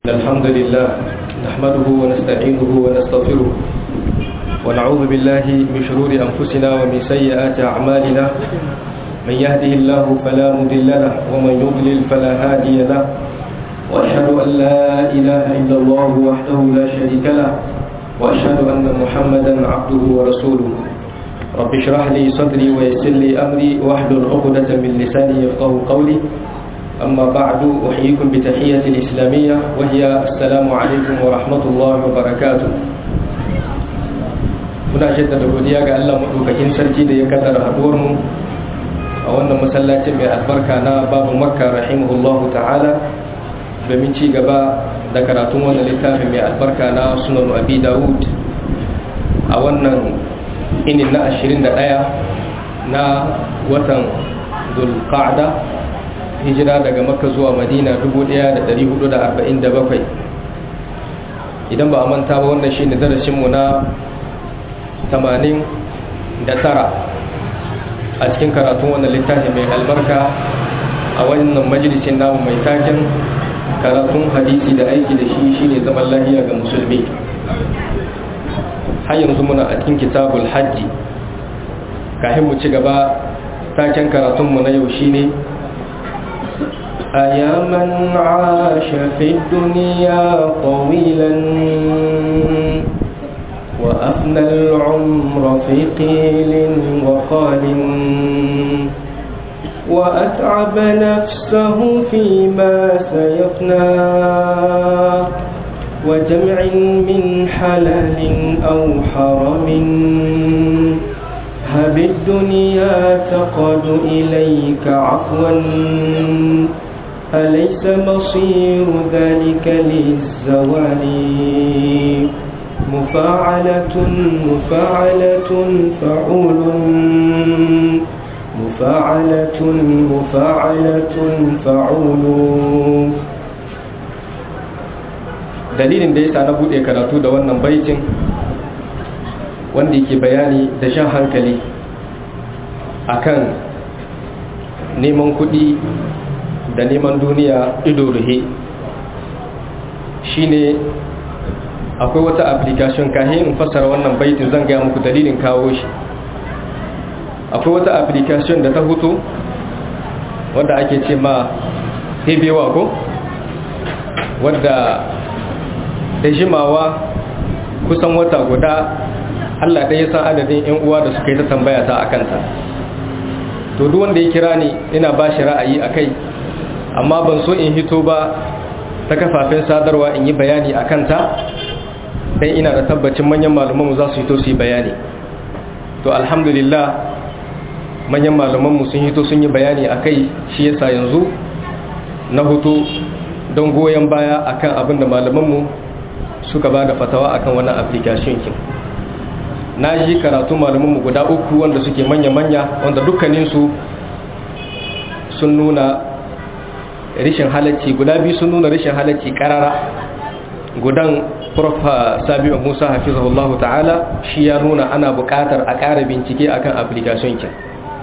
الحمد لله نحمده ونستعينه ونستغفره ونعوذ بالله من شرور أنفسنا ومن سيئات أعمالنا من يهده الله فلا مضل له ومن يضلل فلا هادي له وأشهد أن لا إله إلا الله وحده لا شريك له وأشهد أن محمدا عبده ورسوله رب اشرح لي صدري ويسر لي أمري واحلل عقدة من لساني يفقه قولي أما بعد أحييكم بتحية الإسلامية وهي السلام عليكم ورحمة الله وبركاته muna jaddada godiya ga Allah madaukakin sarki da ya kaddara haduwar mu a wannan masallacin mai albarka na babu makka rahimahullahu ta'ala domin ci gaba da karatun wannan littafin mai albarka na sunan abi dawud a wannan inin na 21 na watan zulqa'da hijira daga makka zuwa madina 1447 idan ba a manta ba wannan shi ne darasinmu na 89 a cikin karatun wannan littafi mai albarka a wannan majalisin namu mai taken karatun hadisi da aiki da shi shine zaman lahiya ga musulmi har yanzu muna a cikin kitabul hajji kafin mu ci gaba taken karatunmu na yau shine أيا من عاش في الدنيا طويلا وأفنى العمر في قيل وقال وأتعب نفسه فيما سيفنى وجمع من حلال أو حرم هب الدنيا تقد إليك عفوا أليس مصير ذلك للزوال مفاعلة مفاعلة فعول مفاعلة مفاعلة فعول dalilin da ya sa na buɗe karatu da wannan baitin wanda yake bayani da shan hankali akan neman kuɗi da neman duniya ido ruhe shine akwai wata application kahin in fassara wannan baitin zan gaya muku dalilin kawo shi akwai wata application da ta hutu wadda ake ce ma hebewa ko wadda da jimawa kusan wata guda allah ɗaya san adadin 'yan uwa da suka yi ta tambaya ta a kanta to duk wanda ya kira ni ina ba shi ra'ayi a kai amma ban so in hito ba ta kafafen sadarwa in yi bayani a kanta don ina da tabbacin manyan malumanmu za su hito su yi bayani to alhamdulillah manyan malumanmu sun hito sun yi bayani a kai shi yasa yanzu na hutu don goyon baya akan abin da malumanmu suka ba da fatawa akan wannan application kin na ji karatu malumanmu guda uku wanda suke manya-manya wanda dukkaninsu sun nuna rishin halacci guda biyu sun nuna rishin halacci karara gudan prof sabiu musa hafizahullahu ta'ala shi ya nuna ana buƙatar a ƙara bincike akan application kin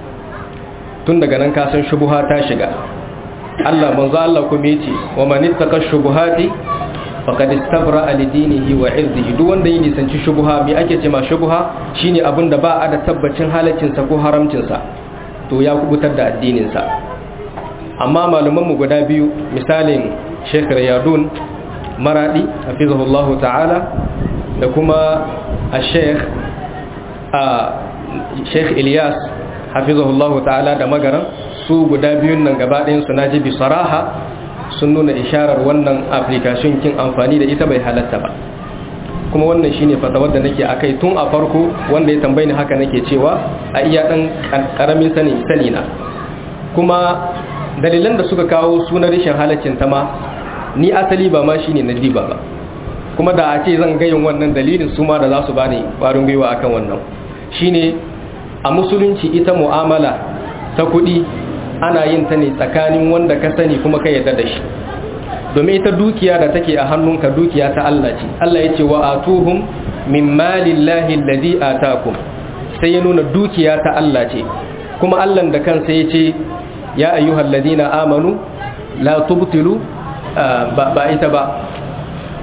tun daga nan kasan shubuha ta shiga Allah manzo Allah kuma yace wa man ittaqa shubuhati faqad istabra li dinihi wa irdihi duk wanda yi nisanci shubuha me ake ce ma shubuha shine abinda ba a da tabbacin halaccin sa ko haramcin sa to ya kubutar da addinin sa amma malumanmu guda biyu misalin sheikh riyadun maradi hafizahullahu ta'ala da kuma a sheikh a sheikh ilyas hafizahullahu ta'ala da magaran su guda biyun nan gabaɗayan su naji bi saraha sun nuna isharar wannan application kin amfani da ita bai halatta ba kuma wannan shine fatawar da nake akai tun a farko wanda ya tambayi ni haka nake cewa a iya dan karamin sani sani na kuma dalilan da suka kawo sunan rashin halaccin ta ma ni asali ba ma shine na diba ba kuma da a ce zan gayin wannan dalilin su ma da za su bani ƙwarin gwiwa akan wannan shine a musulunci ita mu'amala ta kuɗi ana yin ta ne tsakanin wanda ka sani kuma ka yarda da shi domin ita dukiya da take a hannunka dukiya ta Allah ce Allah ya ce wa atuhum min malillahi alladhi atakum sai ya nuna dukiya ta Allah ce kuma Allah da kansa ya ce ya ayyuhal ladina amanu la tubtilu ba ita ba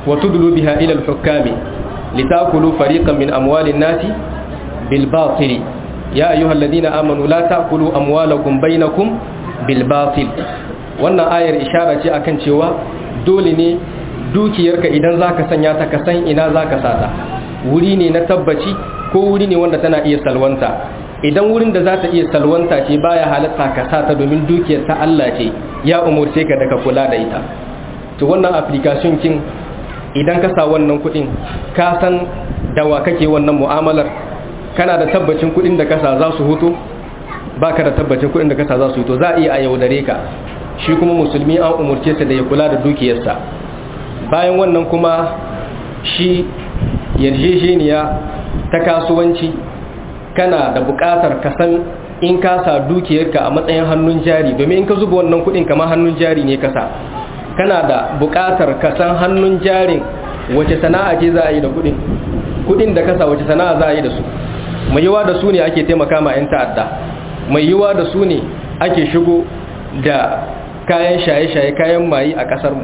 wa tudlu biha ila al-hukami litakulu fariqan min amwalin nasi bil batil ya ayyuhalladhina amanu la ta'kulu amwalakum bainakum bil batil wannan ayar ishara ce akan cewa dole ne dukiyarka idan zaka sanya ta ka san ina zaka sata wuri ne na tabbaci ko wuri ne wanda tana iya salwanta idan wurin da za ta iya salwanta ce baya halatta ka sata domin dukiyar ta Allah ce ya umurce ka da ka kula da ita to wannan application kin idan ka sa wannan kudin ka san dawa kake wannan mu'amalar kana da tabbacin kudin da kasa za su hutu baka da tabbacin kudin da kasa za su hutu za a iya a yaudare ka shi kuma musulmi an umurce sa da ya kula da dukiyarsa bayan wannan kuma shi yarjejeniya ta kasuwanci kana da buƙatar ka san in ka sa dukiyarka a matsayin hannun jari domin in ka zuba wannan kuɗin kamar hannun jari ne kasa kana da buƙatar ka san hannun jarin wace sana'a ce za a yi da kuɗin kuɗin da kasa wace sana'a za a yi da su mai yiwa da su ne ake taimaka ma 'yan ta'adda mai yiwa da su ne ake shigo da kayan shaye-shaye kayan mayi a ƙasar mu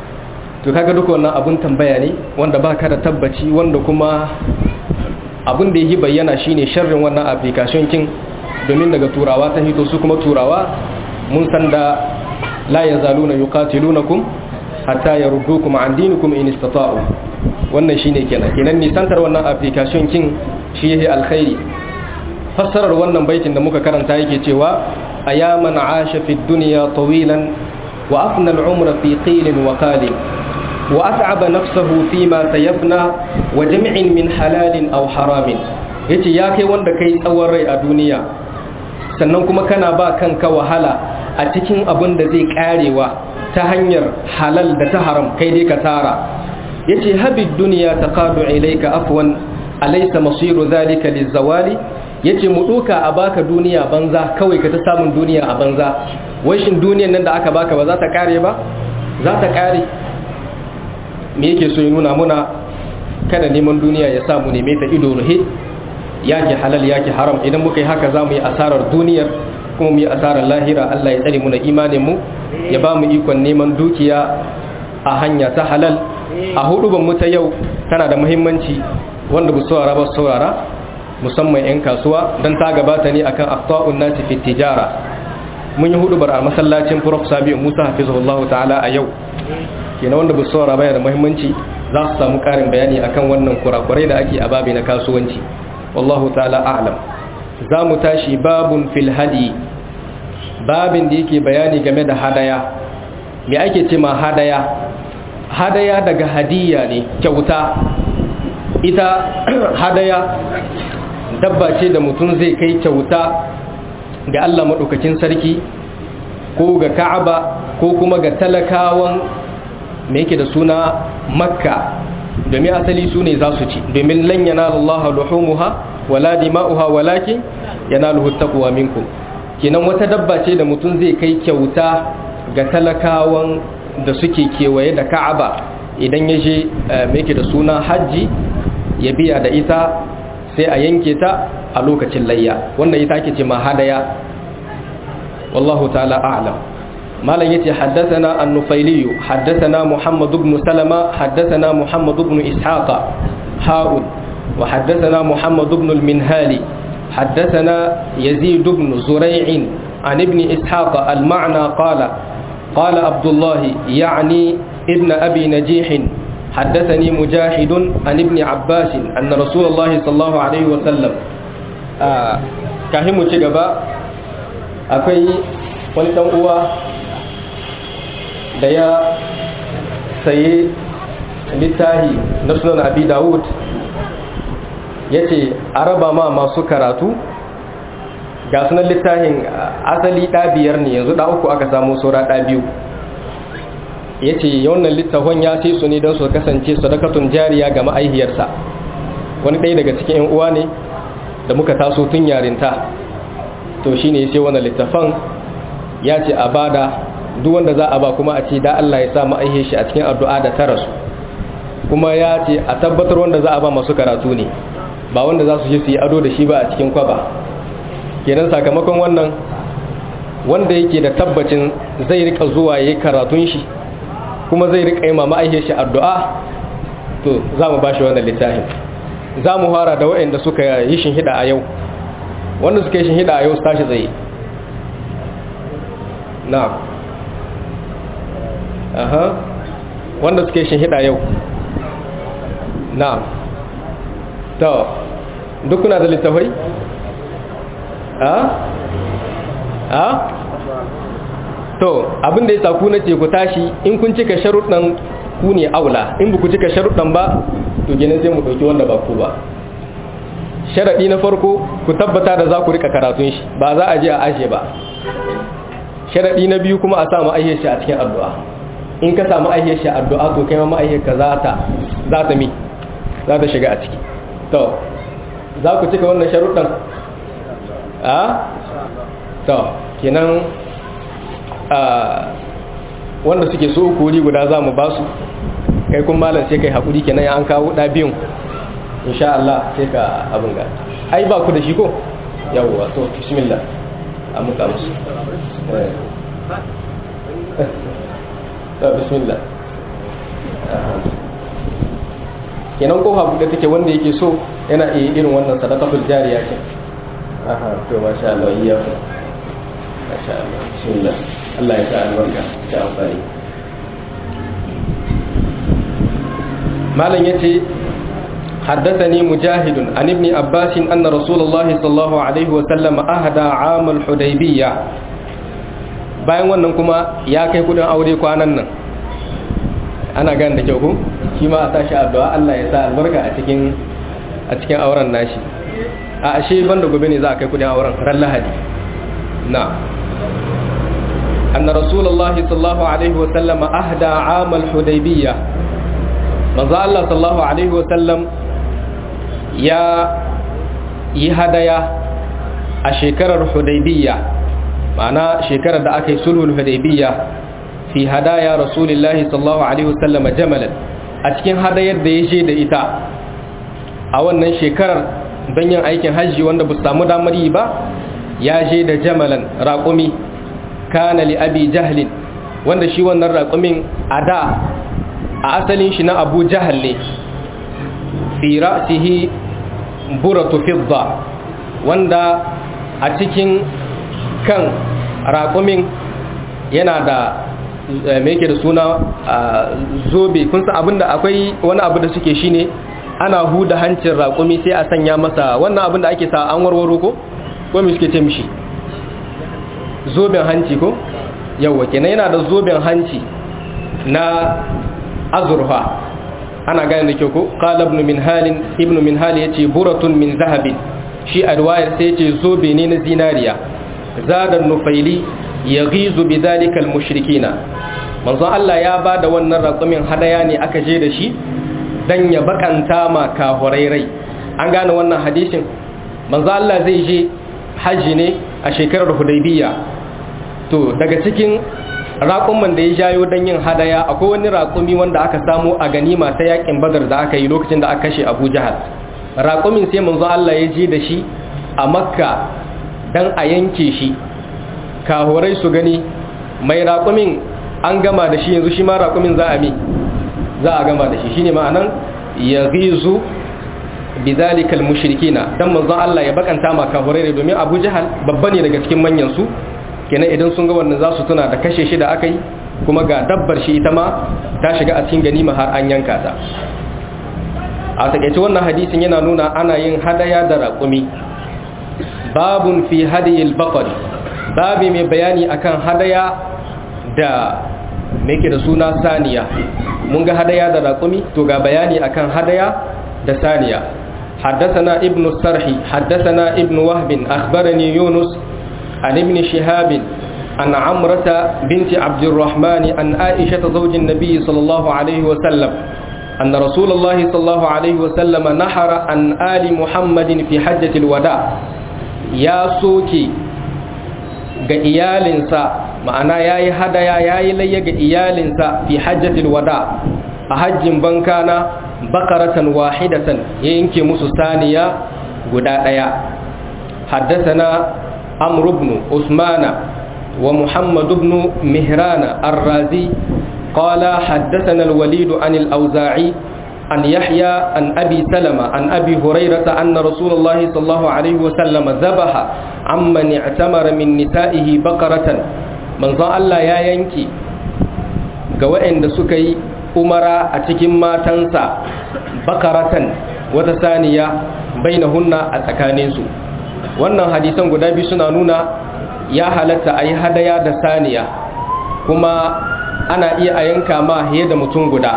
to kaga duka wannan abun tambaya ne wanda ba ka da tabbaci wanda kuma abin da yi bayyana shine sharrin wannan application kin domin daga turawa ta hito su kuma turawa mun san da la yazaluna yuqatilunakum hatta yaruddukum an dinikum in istata'u wannan shine kenan kenan nisantar wannan application kin shi yake alkhairi fassarar wannan baitin da muka karanta yake cewa ayaman asha fi dunya tawilan wa afna al-umra fi qilin wa qalin وأتعب نفسه فيما سيفنى وجمع من حلال أو حرام yace ya kai wanda kai tsawon rai a duniya sannan kuma kana ba kanka wahala a cikin abin da zai karewa ta hanyar halal da ta haram kai dai ka tara yace habid duniya taqadu ilayka afwan alaysa masiru zalika lizawali yace mu duka a baka duniya banza kawai ka ta samun duniya a banza wai shin duniyan nan da aka baka ba za ta kare ba za ta kare me yake so ya nuna muna kada neman duniya ya samu neme ta ido ruhe yake halal yake haram idan muka yi haka za mu yi asarar duniyar kuma mu yi asarar lahira Allah ya tsare muna imanin mu ya ba mu ikon neman dukiya a hanya ta halal a huduban mu ta yau tana da muhimmanci wanda bu saurara ba saurara musamman yan kasuwa don ta gabata ne akan aqta'un nasi fi tijara mun yi hudubar a masallacin Prof Sabi Musa hafizahullahu ta'ala a yau kenan wanda ba su saurara baya da muhimmanci za su samu karin bayani akan wannan kurakurai da ake a babi na kasuwanci wallahu ta'ala a'lam za mu tashi babun fil hadi babin da yake bayani game da hadaya me ake ce ma hadaya hadaya daga hadiya ne kyauta ita hadaya dabba ce da mutum zai kai kyauta ga Allah maɗaukakin sarki ko ga ka'aba ko kuma ga talakawan me yake da suna makka domin asali su ne za su ci domin lan yana Allah luhumuha wala dima'uha walakin yanaluhu taqwa minkum kenan wata dabba ce da mutum zai kai kyauta ga talakawan da suke kewaye da Ka'aba idan ya je me yake da suna haji ya biya da ita sai a yanke ta a lokacin layya wannan ita ake ce ma hadaya wallahu ta'ala a'lam malam yace haddathana an-nufaili haddathana muhammad ibn salama haddathana muhammad ibn ishaqa ha'ud wa haddathana muhammad ibn al-minhali haddathana yazid ibn zurai'in an ibn ishaqa al-ma'na qala qala abdullah ya'ni ibn abi najih حدثني مجاهد عن ابن عباس أن رسول الله صلى الله عليه وسلم كهمو تجبا أكوي wani ɗan uwa da ya sayi littahi na sunan abi dawud ya ce a raba ma masu karatu ga sunan littahin asali ɗabiyar ne yanzu uku aka samu saura ɗabiyu ya ce wannan littafin ya sai su ne don su kasance sadakatun jariya ga ma'aihiyarsa wani ɗaya daga cikin 'yan uwa ne da muka taso tun yarinta to shi ne sai wannan littafan ya ce a bada duk wanda za a ba kuma a ce da Allah ya sa ma'aihe shi a cikin addu'a da tara su kuma ya ce a tabbatar wanda za a ba masu karatu ne ba wanda za su je su yi ado da shi ba a cikin kwaba kenan sakamakon wannan wanda yake da tabbacin zai rika zuwa yayi karatun shi kuma zai rika yi ma ma'aihe shi addu'a to za mu ba shi wannan littafin za mu fara da waɗanda suka yi shinhida a yau wanda suka yi shinhida a yau su tashi tsaye na aha wanda suka yi shinhida yau na to duk kuna da littafai a a to abinda ya saku na ce ku tashi in kun cika sharuɗan ku ne aula in ba ku cika sharuɗan ba to ginin sai mu ɗauki wanda ba ku ba sharaɗi na farko ku tabbata da za ku rika karatun shi ba za a je a ashe ba sharaɗi na biyu kuma a samu aihiyar shi a cikin addu'a in ka samu aihiyar shi addu'a to kai ma aihiyar ka za ta za ta mi za ta shiga a ciki to za ku cika wannan sharuɗan a to kenan wanda suke so kori guda za mu ba su kai kun malam sai kai haƙuri kenan ya an kawo ɗa biyun insha Allah sai ka abin ga ai ba ku da shi ko yawwa to bismillah a muka musu bismillah kenan kofa buɗe take wanda yake so yana iya irin wannan sadaqatul jariya ce aha to masha Allah iya ku masha Allah bismillah Allah ya sa albarka ta amfani malam yace حدثني مجاهد عن ابن عباس أن رسول الله صلى الله عليه وسلم أهدى عام الحديبية bayan wannan kuma ya kai kudin aure kwanan nan ana gan da kyau ku shi ma a tashi addu'a Allah ya sa albarka a cikin a cikin auren nashi a ashe banda gobe ne za a kai kudin auren ran lahadi na anna rasulullahi sallallahu alaihi wa sallam ahda am al-hudaybiyya manzo Allah sallallahu alaihi wa sallam ya yi hadaya a shekarar hudaybiyya ma'ana shekarar da aka yi sulhul hudaybiyya fi hadaya rasulillahi sallallahu alaihi wasallam jamalan a cikin hadayar da ya je da ita a wannan shekarar don yin aikin hajji wanda ba samu damar yi ba ya je da jamalan raƙumi kana li abi jahlin wanda shi wannan raƙumin a da a asalin shi na abu jahal ne fi ra'sihi buratu fidda wanda a cikin kan raƙumin yana da me yake da suna zobe kun san abinda akwai wani abu da suke shine ana huda hancin raƙumi sai a sanya masa wannan abin da ake sa an warwaro ko ko me suke ce mishi zoben hanci ko yawa kenan yana da zoben hanci na azurfa ana gane da kyau ko qala ibn minhal ibn minhal yace buratun min zahabin shi a riwayar sai yace zobe ne na zinariya zadan nufaili yaghizu bidhalika almushrikina manzon Allah ya bada wannan raƙumin hadaya ne aka je da shi dan ya bakanta ma kahurairai an gane wannan hadisin manzon Allah zai je haji ne a shekarar Hudaybiya to daga cikin raƙumin da ya jayo dan yin hadaya akwai wani raƙumi wanda aka samu a ganima ta yakin Badar da aka yi lokacin da aka kashe Abu Jahal raƙumin sai manzon Allah ya je da shi a Makka dan a yanke shi kahorai su gani mai raƙumin an gama da shi yanzu shi ma raƙumin za a mi za a gama da shi shine ma'anan ya gizu bizalikal mushrikina dan manzon Allah ya bakanta ma kahorai ne domin Abu Jahal babba ne daga cikin manyan su kenan idan sun ga wannan za su tuna da kashe shi da aka yi kuma ga dabbar shi ita ma ta shiga a cikin ganima har an yanka ta a takaice wannan hadisin yana nuna ana yin hadaya da raƙumi babun fi hadiyil baqari babi mai bayani akan hadaya da ke da suna saniya mun ga hadaya da raƙumi to ga bayani akan hadaya da saniya حدثنا ابن السرح حدثنا ابن وهب أخبرني يونس عن ابن شهاب عن عمرة بنت عبد الرحمن عن عائشة زوج النبي صلى الله عليه وسلم أن رسول الله صلى الله عليه وسلم نحر عن آل محمد في حجة الوداع يا سوكي ga iyalinsa ma'ana ya yi hadaya ya yi layya ga iyalinsa fi hajjatil wada a hajjin bankana bakaratan wahidatan ya yanke musu saniya guda ɗaya haddasana amr ibn usmana wa muhammad ibn mihrana ar-razi qala haddathana al-walid an al-awza'i عن يحيى عن أبي سلمة عن أبي هريرة أن رسول الله صلى الله عليه وسلم ذبح عمن اعتمر من نسائه بقرة من ظن الله يا ينكي قوائن سكي أمرا أتكم ما تنسى بقرة وتسانية بينهن أتكانيسو wannan hadisan guda biyu suna nuna ya halatta a yi hadaya da saniya kuma ana iya a yanka ma fiye da mutum guda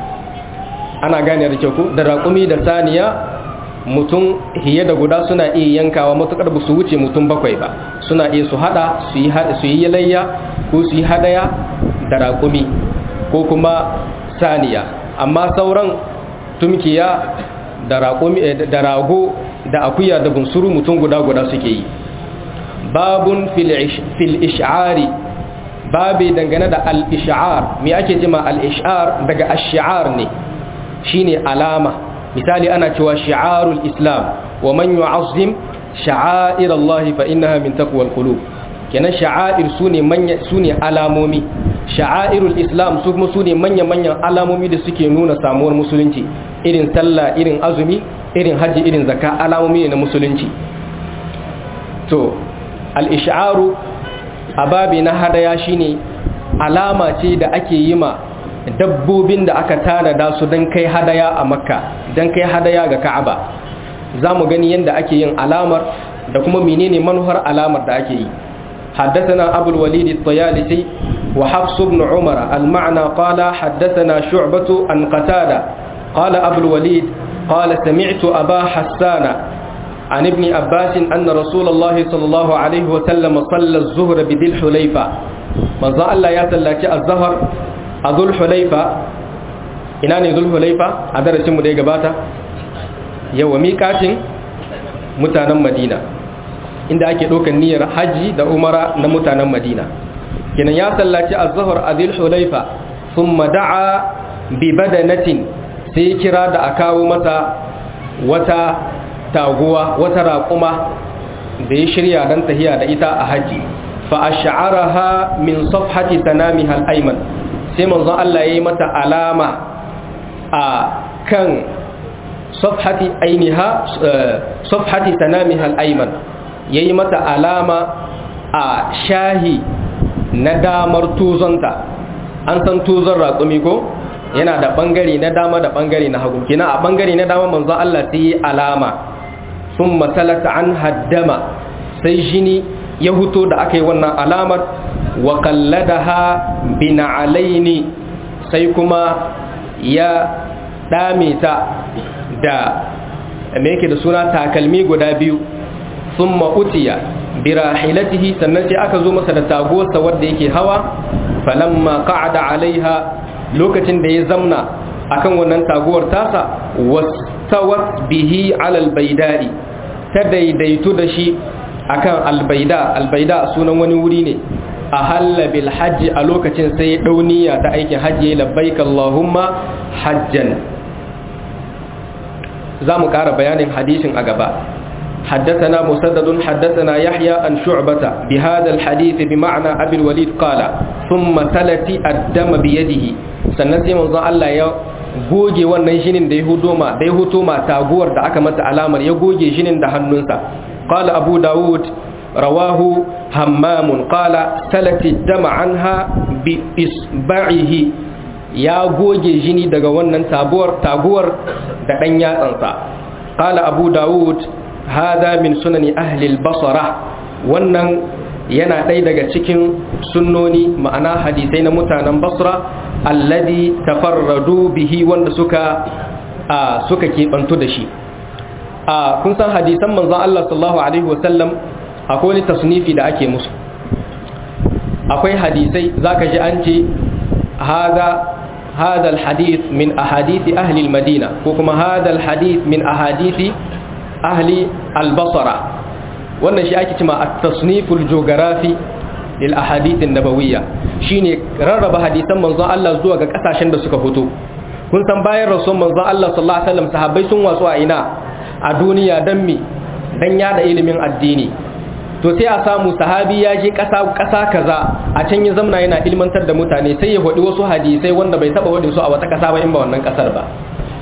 ana gane da kyau da raƙumi da saniya mutum hiye da guda suna iya yankawa matuƙar ba su wuce mutum bakwai ba suna iya su hada su yi layya ko su yi hadaya da raƙumi ko kuma saniya amma sauran tumkiya da rago da akuya da bunsuru mutum guda guda suke yi babun fil ish'ari babi dangane da al-ish'ar me ake jima al-ish'ar daga ash-shi'ar ne shine alama misali ana cewa shi'arul islam wa man yu'azzim sha'air Allah fa innaha min taqwal qulub kenan sha'air sune manya sune alamomi sha'airul islam su kuma sune manya manyan alamomi da suke nuna samuwar musulunci irin sallah irin azumi irin haji irin zakka alamomi ne na musulunci to al-ish'aru ababi na hadaya shine alama ce da ake yi ma dabbobin da aka tanada su don kai hadaya a makka don kai hadaya ga ka'aba za mu gani yadda ake yin alamar da kuma menene manuhar alamar da ake yi حدثنا أبو الوليد الطيالسي وحفص بن عمر المعنى قال حدثنا شعبة عن قتادة قال أبو الوليد قال سمعت أبا حسان عن ابن عباس أن رسول الله صلى الله عليه وسلم صلى الظهر بذي الحليفة من ظن الله يتلك الظهر a zulhulaifa ina ne zulhulaifa a darasinmu da ya gabata yawa miƙatin mutanen madina inda ake ɗaukar niyyar hajji da umara na mutanen madina kinan ya sallaci a zahar a zulhulaifa sun mada'a bi badanatin sai kira da a kawo masa wata taguwa wata raƙuma da ya shirya don tahiya da ita a hajji fa a sha'araha min safhati tanami hal'aiman sai manzon Allah ya yi mata alama a kan safhati ainiha safhati tanamiha al-ayman yayi mata alama a shahi na damar tuzonta an san tuzon raƙumi ko yana da bangare na dama da bangare na hagu kina a bangare na dama manzon Allah sai yi alama sun masalata an haddama sai jini ya huto da aka yi wannan alamar wa kalladaha bina'alaini sai kuma ya dame ta da me yake da suna takalmi guda biyu thumma utiya birahilatihi sannan sai aka zo masa da taguwarsa wadda yake hawa falamma qa'ada alaiha lokacin da ya zamna akan wannan taguwar tasa wastawat bihi ala albaydai ta daidaitu da shi akan albaida albaida sunan wani wuri ne a halla bil hajji a lokacin sai dauniya ta aikin hajji labbaik Allahumma hajjan za mu ƙara bayanin hadisin a gaba حدثنا مسدد حدثنا يحيى عن شعبة بهذا الحديث بمعنى أبي الوليد قال ثم تلتي الدم بيده سنسي من الله يا goge wannan shinin da ya hudo ma da ya huto ma taguwar da aka mata alamar ya goge shinin da hannunsa qala abu daud rawahu hammam qala salati dama anha bi isba'ihi ya goge jini daga wannan taguwar taguwar da dan yatsansa qala abu daud hada min sunani ahli al-basra wannan yana ɗaya daga cikin sunnoni ma'ana hadisai na mutanen basra alladhi tafarradu bihi wanda suka suka keɓantu da shi kun san hadisan manzon Allah sallallahu alaihi wasallam akwai wani tasnifi da ake musu akwai hadisai zaka ji an ce hada هذا الحديث من أحاديث أهل المدينة وكما هذا الحديث من أحاديث أهل البصرة wannan shi ake cima at-tasniful geography lil ahadith an-nabawiyya shine rarraba hadisan manzon Allah zuwa ga kasashen da suka fito kun san bayan rasul manzon Allah sallallahu alaihi wasallam sahabbai sun wasu a ina a duniya dan mi dan yada ilimin addini to sai a samu sahabi ya je kasa kasa kaza a can ya zamna yana ilmantar da mutane sai ya hodi wasu hadisai wanda bai taba wadin su a wata kasa ba in ba wannan kasar ba to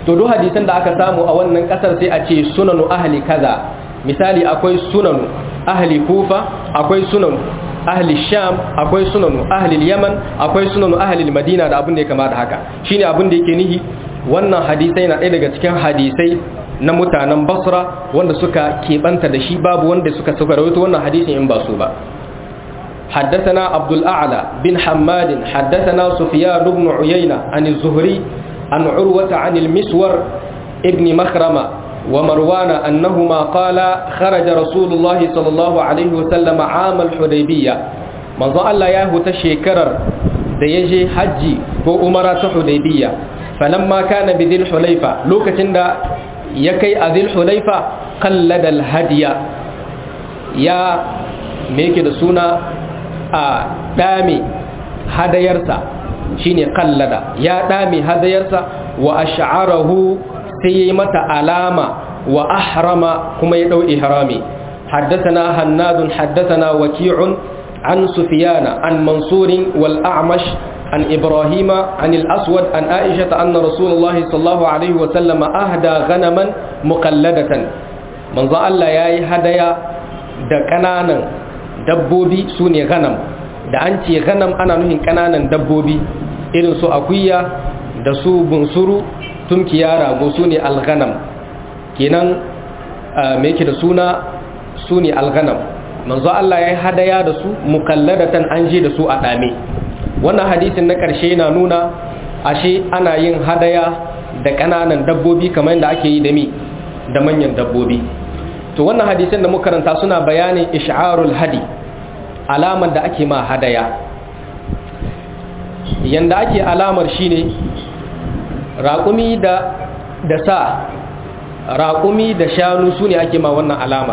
to duk hadisan da aka samu a wannan kasar sai a ce sunanu ahli kaza misali akwai sunanu ahli kufa akwai sunanu ahli sham akwai sunanu ahli yaman akwai sunanu ahli madina da abin da ya kamata haka shine abin da yake nihi wannan hadisai na ɗaya daga cikin hadisai na mutanen basra wanda suka keɓanta da shi babu wanda suka suka rawaito wannan hadisin in ba su ba حدثنا عبد الأعلى بن حماد حدثنا سفيان بن عيينة عن الزهري عن عروة عن المسور ابن مخرمة ومروان أنهما قال خرج رسول الله صلى الله عليه وسلم عام الحديبية من ظل الله ياهو تشيكرر ديجي حجي وأمرة حديبية فلما كان بذي الحليفة لوكة يكي أذي الحليفة قلد الهدي يا ميكي دسونا دامي هديرسا shine kallada ya dame hadayarsa wa ash'arahu sai yayi mata alama wa ahrama kuma ya dau ihrami haddathana hannad haddathana waki'un an sufyan an mansur wal a'mash an ibrahima an al-aswad an aisha anna rasulullah sallallahu alaihi wa sallam ahda ghanaman muqalladatan manzo Allah yayi hadaya da kananan dabbobi sune ghanam da an ce ganam ana nuhin kananan dabbobi irin su akuya da su bunsuru tunkiya rago su ne alganam kenan me yake da suna su ne alganam manzo Allah ya yi hadaya da su mukalladatan an je da su a dame wannan hadisin na ƙarshe na nuna ashe ana yin hadaya da ƙananan dabbobi kamar yadda ake yi da mi da manyan dabbobi to wannan hadisin da muka karanta suna bayanin ish'arul hadi alamar da ake ma hadaya yanda ake alamar shine raƙumi da da sa raƙumi da shanu su ne ake ma wannan alama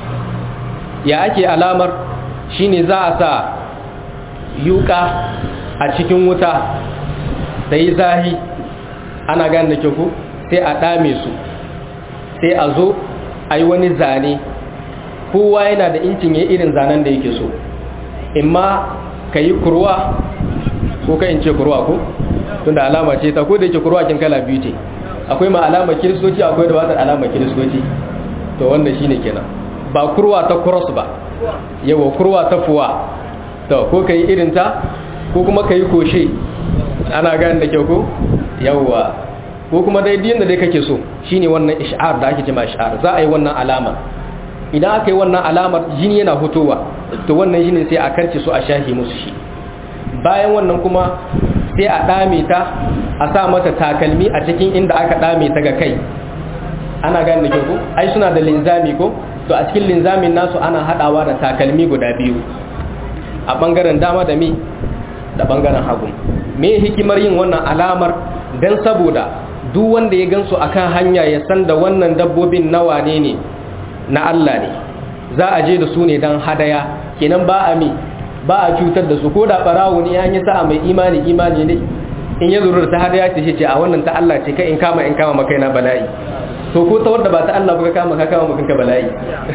ya ake alamar shine za a sa yuka a cikin wuta da yi zahi ana gane da kyau sai a ɗame su sai a zo a yi wani zane kowa yana da incin ya irin zanen da yake so imma ka yi kurwa ko ka in ce kurwa ko tunda alama ce ta ko da yake kurwa kin kala biyu ce akwai ma alama kiristoci akwai da wata alama kiristoci to wannan shine kenan ba kurwa ta cross ba yawa kurwa ta fuwa to ko ka yi irin ta ko kuma ka yi koshe ana gani da kyau ko yawa ko kuma dai diyan da dai kake so shine wannan ish'ar da ake cewa ish'ar za a yi wannan alama idan aka yi wannan alamar jini yana hutowa to wannan jinin sai a karce su a shahi musu shi bayan wannan kuma sai a dame ta a sa mata takalmi a cikin inda aka dame ta ga kai ana gani da kyau ko ai suna da linzami ko to a cikin linzamin nasu ana hadawa da takalmi guda biyu a bangaren dama da mi da bangaren hagu me hikimar yin wannan alamar dan saboda duk wanda ya gansu akan hanya ya san da wannan dabbobin nawa ne ne na Allah ne za a je da su ne dan hadaya kenan ba a mi ba a cutar da su ko da barawo ne an yi sa'a mai imani imani ne in ya zuru ta hadaya ce ce a wannan ta Allah ce kai in kama in kama maka na bala'i to ko ta wanda ba ta Allah ba ka kama ka kama maka bala'i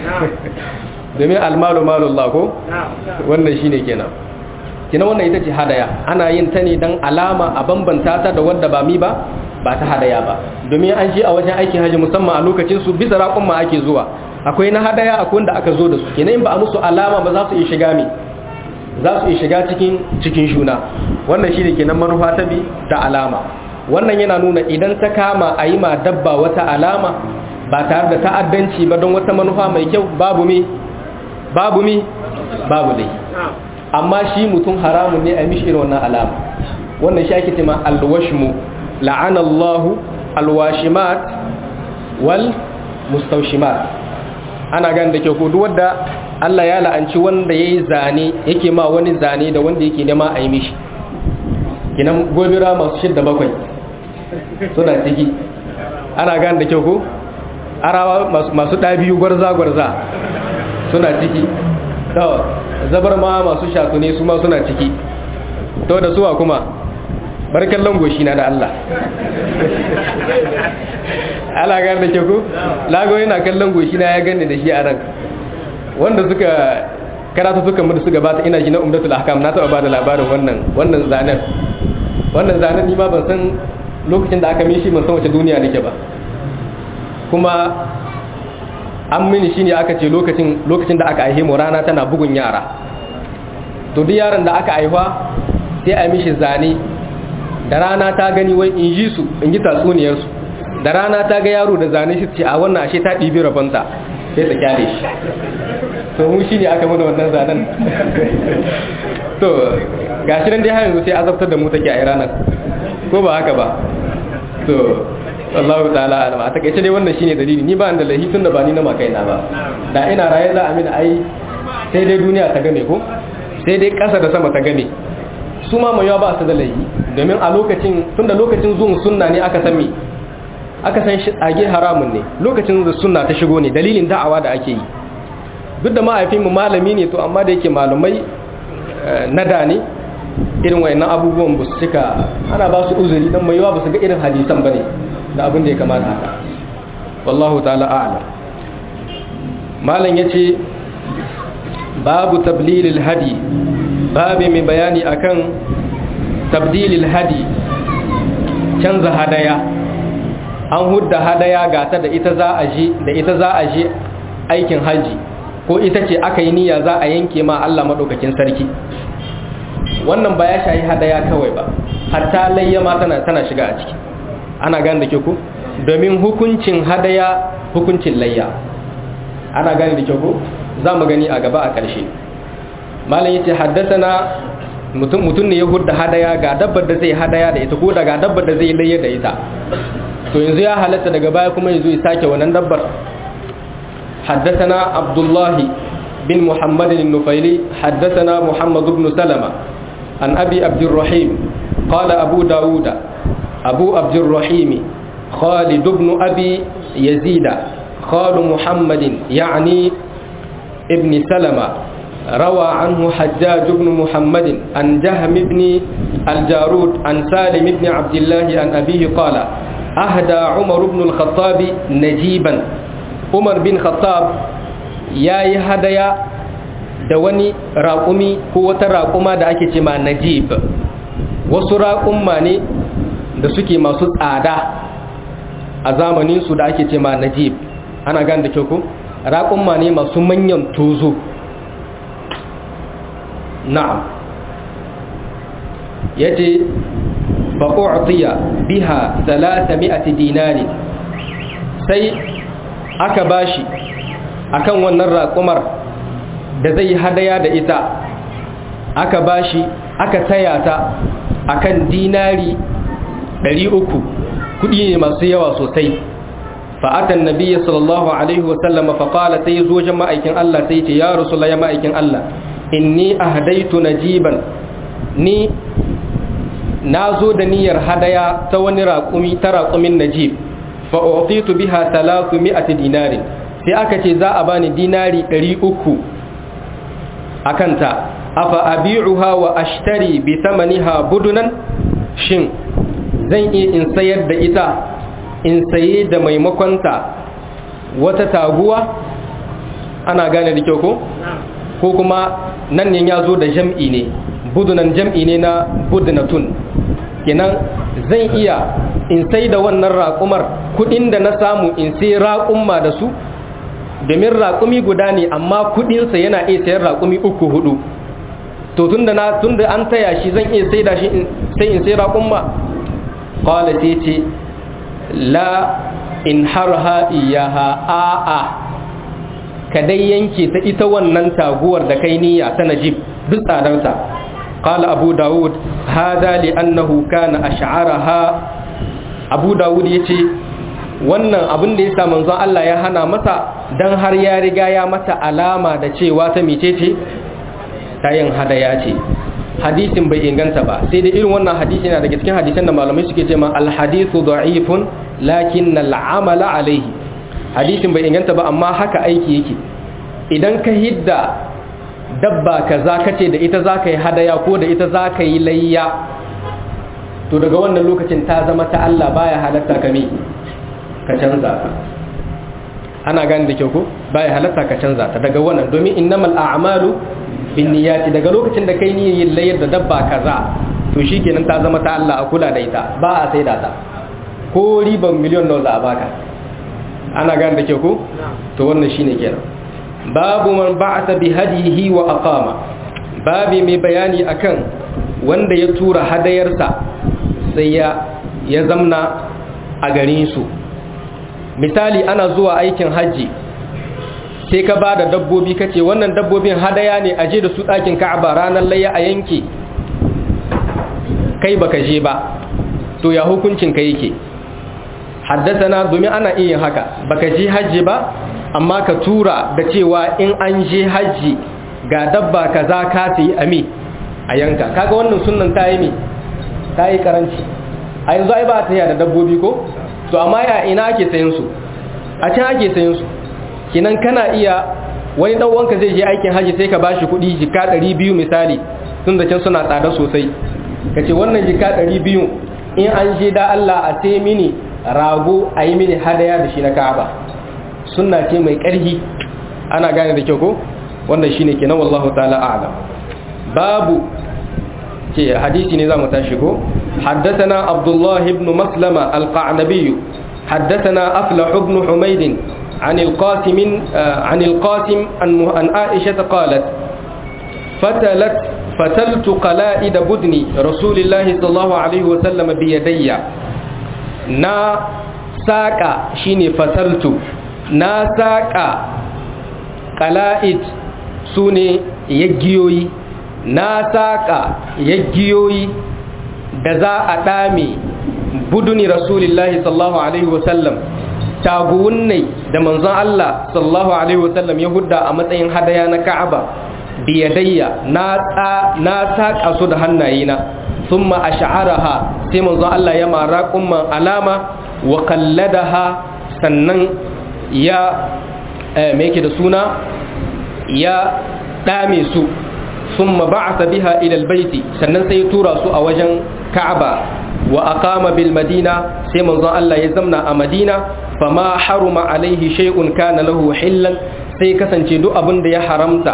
domin almalu malullah ko wannan shine kenan kina wannan ita ce hadaya ana yin ta ne dan alama a bambanta ta da wanda ba mi ba ba ta hadaya ba domin an je a wajen aikin haji musamman a lokacin su bisa raƙon ma ake zuwa akwai na hadaya akwai wanda aka zo da su kenan in ba a musu alama ba za su iya shiga mi za su iya shiga cikin cikin shuna wannan shine kenan manufa ta bi da alama wannan yana nuna idan ta kama a yi ma dabba wata alama ba tare da ta'addanci ba don wata manufa mai kyau babu mi babu mi babu dai amma shi mutum haramun ne a mishi irin wannan alama wannan shi ake cewa alwashmu la'ana Allah alwashimat wal mustawshimat ana gan da ke ko duk wanda Allah ya la'anci wanda yayi zane yake ma wani zane da wanda yake nema a yi mishi kinan gobira masu shidda bakwai suna ciki ana gan da ke ko arawa masu ɗabiyu gwarza-gwarza suna ciki to zabar ma masu shakune su ma suna ciki to da suwa kuma barkan langoshi na da Allah ala gane da ke ku lago yana kallon goshi na ya gane da shi a ran wanda suka karatu suka mutu suka bata ina shi na umdatul ahkam na taba bada labarin wannan wannan zanen wannan zanen ni ma ban san lokacin da aka min shi ban san wace duniya nake ba kuma an mini shine aka ce lokacin lokacin da aka aihe mu rana tana bugun yara to duk yaron da aka aihuwa sai a mishi zane da rana ta gani wai in ji su in ji tatsuniyar su da rana ta ga yaro da zane shi ce a wannan ashe ta ɗibi rabonta sai ta kyale shi to mu shine aka mana wannan zanen to gashi nan dai har yanzu sai azabtar da mu take a ranar ko ba haka ba to Allah ta'ala alama a takaice dai wannan shine dalili ni ba da lahi tun da ba ni na makaina ba da ina raye za a mini ai sai dai duniya ta game ko sai dai kasa da sama ta game su ma mai ba su da lahi domin a lokacin tunda lokacin zuwan sunna ne aka san me aka san shi age haramun ne lokacin da sunna ta shigo ne dalilin da'awa da ake yi duk da mahaifinmu malami ne to amma da yake malumai na da ne irin wayannan abubuwan ba su cika ana ba su uzuri dan mai yawa ba su ga irin hadisan bane da abin da ya kamata haka wallahu ta'ala a'lam malam yace babu tablilil hadi babu mai bayani akan tabdilil hadi canza hadaya an hudda hadaya gata da ita za a je da ita za a je aikin haji ko ita ce aka yi niyya za a yanke ma Allah madaukakin sarki wannan ba ya shayi hadaya kawai ba hatta layya ma tana tana shiga a ciki ana gane da ke ku domin hukuncin hadaya hukuncin layya ana gane da ke ku za mu gani a gaba a ƙarshe malam yace haddathana mutum mutum ne ya hudda hadaya ga dabbar da zai hadaya da ita ko daga dabbar da zai layya da ita to yanzu ya halatta daga baya kuma yanzu ya sake wannan dabbar حدثنا عبد الله بن محمد النفيلي حدثنا محمد بن سلمة عن أبي عبد الرحيم قال أبو داود أبو عبد الرحيم خالد بن أبي يزيد خال محمد يعني ابن سلمة روى عنه حجاج بن محمد عن جهم بن الجارود عن سالم بن عبد الله عن أبيه قال أهدى عمر بن الخطاب نجيبا umar bin khattab ya yi hadaya da wani raƙumi ko wata raƙuma da ake ce ma najib wasu raƙumma ne da suke masu tsada a zamaninsu da ake ce ma najib ana gan da kyau ko raƙumma ne masu manyan tozo na'am ya ce fa'u'tiya biha 300 dinari sai aka bashi akan wannan raƙumar da zai hadaya da ita aka bashi aka taya ta akan dinari 300 kudi ne masu yawa sosai fa'atan nabiyyi sallallahu alaihi wasallam fa qala sai zo jama'aikin Allah sai ce ya rasulullah ya ma'aikin Allah inni ahdaitu najiban ni nazo da niyyar hadaya ta wani raƙumi ta raƙumin najib fa'otitu biha talatu mi'ati dinarin sai aka ce za a bani dinari ɗari uku a kanta afa abi'uha wa ashtari bi tamaniha budunan shin zan iya in sayar da ita in saye da maimakonta wata taguwa ana gane da kyau ko ko kuma nan ne ya zo da jam'i ne budunan jam'i ne na budunatun kenan zan iya in sai da wannan raƙumar kudin da na samu in sai raƙumma da su domin raƙumi guda ne amma kudinsa yana iya sayar raƙumi uku hudu to tunda na tunda an taya shi zan iya sai da shi sai in sai raƙumma qala sai ce la in harha iyaha a'a ka dai yanke ta ita wannan taguwar da kai niyya ta najib duk tsadarta qala abu daud hada li annahu kana ash'araha abu dawud ya ce wannan abin da ya sa manzon Allah ya hana masa don har ya riga ya mata alama da cewa ta mecece ta yin hadaya ce hadisin bai inganta ba sai dai irin wannan hadisi na daga cikin hadisan da malamai suke ce ma alhadithu da'ifun lakin al'amala alaihi hadisin bai inganta ba amma haka aiki yake idan ka hidda dabba kaza kace da ita zaka yi hadaya ko da ita zaka yi layya to daga wannan lokacin ta zama ta Allah baya halatta ka me ka canza ta ana gani da kyau ko baya halatta ka canza ta daga wannan domin innamal a'malu binniyati daga lokacin da kai niyyar layar da dabba kaza to shikenan ta zama ta Allah a kula da ita ba a saida ta ko riban miliyon nawa za a baka ana gane da ke ko to wannan shine kenan babu man ba'atha bi hadihi wa aqama babi mai bayani akan wanda ya tura hadayarsa sai ya ya zamna a garin su misali ana zuwa aikin haji sai ka ba da dabbobi kace wannan dabbobin hadaya ne a je da su ɗakin ka'aba ranar layya a yanke kai baka je ba to ya hukuncin ka yake haddasana domin ana iya haka baka je hajji ba amma ka tura da cewa in an je hajji ga dabba kaza ka sayi ami a yanka kaga wannan sunnan ta yi mi ta yi karanci a yanzu ai ba ta da dabbobi ko to amma ya ina ake sayan su a can ake sayan su kinan kana iya wani dan wanka zai je aikin haji sai ka bashi kuɗi jika 200 misali tun da can suna tsada sosai kace wannan jika 200 in an je da Allah a sai mini rago a yi mini hadaya da shi na Ka'aba sunna ce mai ƙarfi ana gane da kyau ko wannan shine kenan wallahu ta'ala a'lam babu ce hadisi ne zamu tashi ko حدثنا عبد الله بن مسلمة القعنبي حدثنا أفلح بن حميد عن القاسم عن القاسم عن عائشة قالت فتلت فتلت قلائد بدن رسول الله صلى الله عليه وسلم بيدي نا ساقا شيني فتلت نا ساقا قلائد سوني يجيوي نا ساقا يجيوي da za a ɗame buduni rasulillahi sallallahu alaihi wasallam taguwunnai da manzon Allah sallallahu alaihi wasallam ya hudda a matsayin hadaya na Ka'aba biyadayya na na saka su da hannayena thumma ash'araha sai manzon Allah ya mara kumman alama wa qalladaha sannan ya me yake da suna ya dame su thumma ba'atha biha ila albayti sannan sai ya tura su a wajen Ka'aba wa aqama bil Madina sai manzon Allah ya zamna a Madina fama haruma alaihi shay'un kana lahu hillan sai kasance duk abin da ya haramta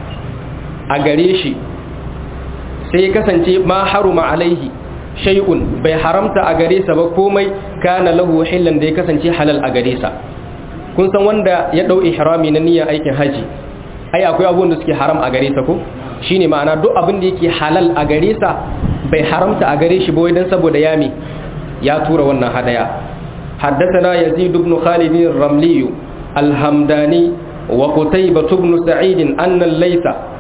a gare shi sai kasance ma haruma alaihi shay'un bai haramta a gare sa ba komai kana lahu hillan da ya kasance halal a gare sa kun san wanda ya dau ihrami na niyyar aikin haji ai akwai abubuwan da suke haram a gare sa ko shine ma'ana duk abin da yake halal a gare sa bai haramta a gare shi ba wai dan saboda yami ya tura wannan hadaya حدثنا يزيد بن خالد الرملي الهمداني وقتيبة بن سعيد أن الليث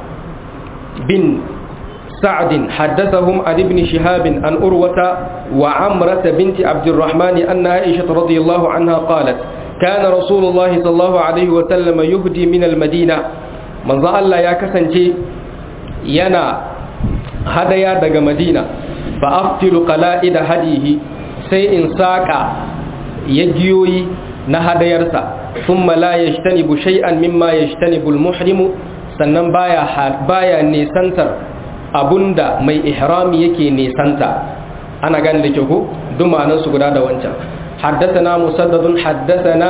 بن سعد حدثهم عن ابن شهاب عن أروة وعمرة بنت عبد الرحمن أن عائشة رضي الله عنها قالت كان رسول الله صلى الله عليه وسلم يهدي من المدينة من ظل الله يا كسنجي ينا هدايا دغ مدينة فأفتل قلائد هديه سيء ساقا yajiyoyi na hadayarsa thumma la yajtanibu shay'an mimma yajtanibu al-muhrimu sannan baya baya nesantar abunda mai ihrami yake nesanta ana gane da kyau ko duk ma'anar su guda da wancan haddathana musaddadun haddathana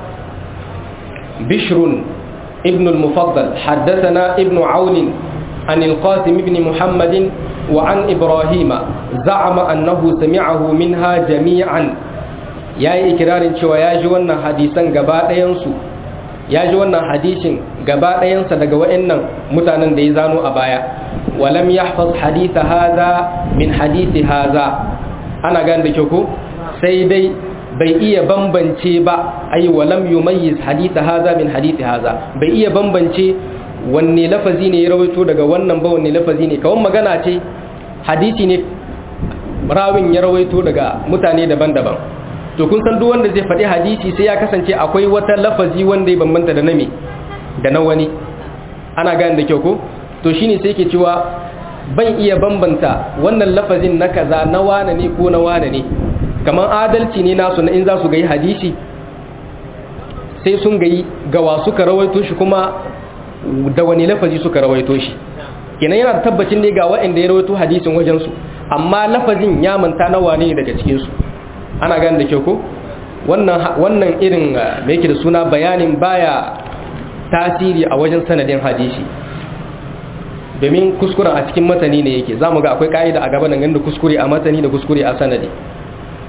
bishrun ibn al-mufaddal haddathana ibn aun عن القاسم بن محمد وعن إبراهيم زعم أنه سمعه منها جميعا ya yi ikirarin cewa ya ji wannan hadisan gaba ɗayansu ya ji wannan hadishin gaba ɗayansa daga wa'annan mutanen da ya zano a baya walam ya hafaz haditha haza min hadithi haza ana gan da ko sai dai bai iya bambance ba ai walam yumayyiz haditha haza min hadithi haza bai iya bambance wanne lafazi ne ya rawaito daga wannan ba wanne lafazi ne kawai magana ce hadisi ne rawin ya rawaito daga mutane daban-daban to kun san duk wanda zai faɗi hadisi sai ya kasance akwai wata lafazi wanda ya bambanta da nami da na wani ana gane da kyau ko to shine sai ke cewa ban iya bambanta wannan lafazin na kaza na wane ne ko na wane ne kamar adalci ne nasu na in za su ga hadisi sai sun gayi gawa suka rawaito shi kuma da wani lafazi suka rawaito shi kenan yana da tabbacin ne ga waɗanda ya rawaito hadisin wajensu amma lafazin ya manta na wane ne daga cikinsu ana gane da kyau ko wannan irin da yake da suna bayanin baya tasiri a wajen sanadin hadisi domin kuskuren a cikin matani ne yake za mu ga akwai ka'ida a gaba nan da kuskure a matani da kuskure a sanadi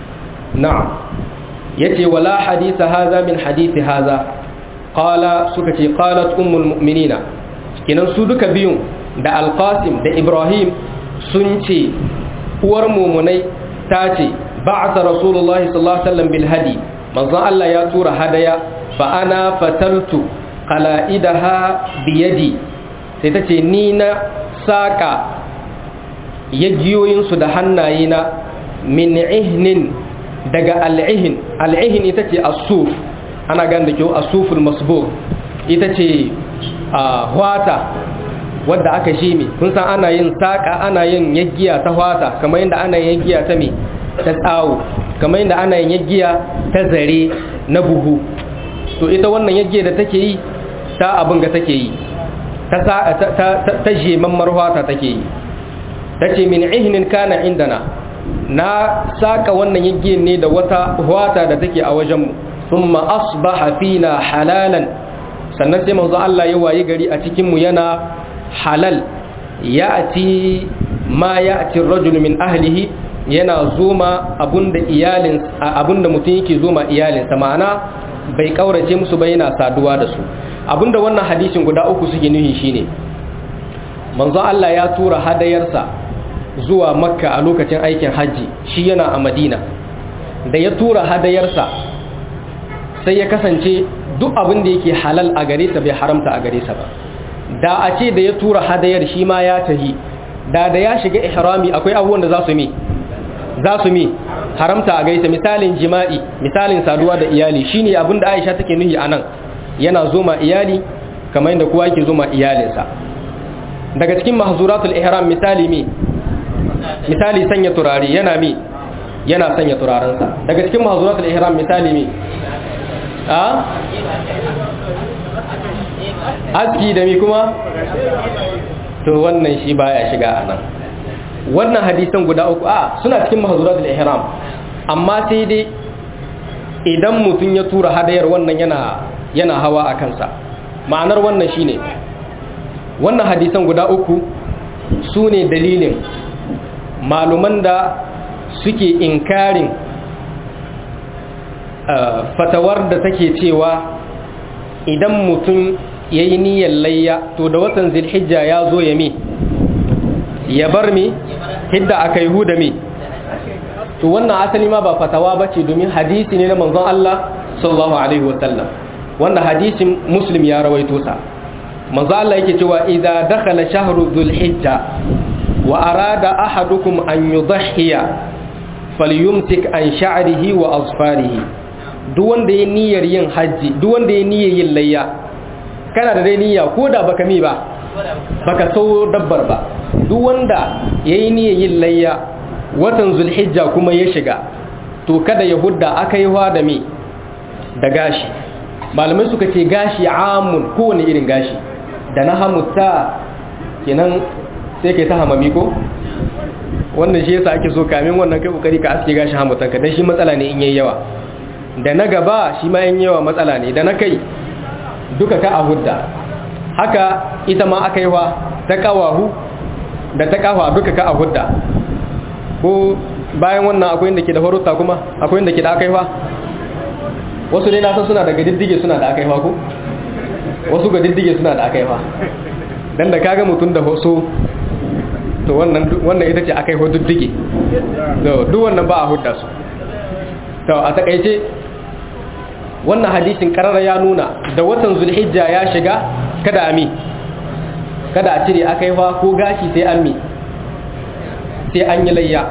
na'am yace wala hadisa haza min hadisi haza qala suka ce qalat ummul mu'minina kinan su duka biyun da alqasim da ibrahim sun ce uwar mumunai ta ce ba'atha rasulullahi sallallahu alaihi wasallam bil hadi manzon Allah ya tura hadaya fa ana fataltu qala'idaha bi yadi sai ta ce ni na saka yajiyoyin su da hannayena min ihnin daga al'ihin al'ihin ita ce asuf ana gan da kyau asuful masbur ita ce hwata wadda aka shi mi kun san ana yin saƙa ana yin yaggiya ta hwata kamar yadda ana yin yaggiya ta mi ta tsawo kamar yadda ana yin yaggiya ta zare na buhu to ita wannan yaggiya da take yi ta abin ga take yi ta jemammar hwata take yi ta ce min ihnin kana indana na saka wannan yaggiyan ne da wata hwata da take a wajenmu thumma asbaha fina halalan sannan sai manzo Allah ya wayi gari a cikin mu yana halal ya'ti ma ya'ti ar-rajul min ahlihi yana zoma abunda iyalin abunda mutum yake zoma iyalinsa ma'ana bai kaurace musu ba yana saduwa da su abinda wannan hadisin guda uku suke nuhi shine manzo Allah ya tura hadayarsa zuwa makka a lokacin aikin hajji shi yana a madina da ya tura hadayarsa sai ya kasance duk abin da yake halal a gare sa bai haramta a gare sa ba da a ce da ya tura hadayar shi ma ya tahi da da ya shiga ihrami akwai abubuwan da za su mi za su mi haramta a gaisa misalin jima'i misalin saduwa da iyali shine abin da Aisha take nuhi anan yana zoma iyali kamar yadda kowa yake zoma iyalinsa daga cikin mahzuratul ihram misali mi misali sanya turare yana mi yana sanya turarensa daga cikin mahzuratul ihram misali mi a aski da mi kuma to wannan shi baya shiga a nan wannan hadisan guda uku a suna cikin mahzuratul ihram amma sai dai idan mutum ya tura hadayar wannan yana yana hawa a kansa ma'anar wannan shine wannan hadisan guda uku su ne dalilin maluman da suke inkarin fatawar da take cewa idan mutum ya yi niyyar layya to da watan zilhijja ya zo ya mi ya bar mi hidda aka yi huda mi to wannan asali ma ba fatawa ba ce domin hadisi ne na manzon Allah sallallahu alaihi wasallam wanda hadisin muslim ya rawaito sa manzo Allah yake cewa idza dakhala shahru dhulhijja wa arada ahadukum an yudhhiya falyumsik an sha'rihi wa azfarihi duk wanda ya niyyar yin haji duk wanda ya niyyar yin layya kana da dai niyya ko da baka mi ba baka so dabbar ba duk wanda yayi niyyar yin layya watan zulhijja kuma ya shiga to kada ya hudda aka yi da mi da gashi malamai suka ce gashi amun kowane irin gashi da na hamutta kenan sai kai ta hamami ko wannan shi yasa ake so kamin wannan kai kokari ka aske gashi hamutanka dan shi matsala ne in yayi yawa da na gaba shi ma yin yawa matsala ne da na kai duka ka a hudda haka ita ma aka yi wa ta kawahu da ta kawa duka ka a hudda ko bayan wannan akwai inda ke da faruta kuma akwai inda ke da aka yi wa wasu ne na san suna daga diddige suna da aka yi wa ko wasu ga diddige suna da aka yi wa dan da kaga mutum da hoso to wannan wannan ita ce aka yi wa diddige duk wannan ba a hudda su to a takaice wannan hadisin karara ya nuna da watan zulhijja ya shiga kada ami kada a cire aka yi fa ko gashi sai an mi sai an yi layya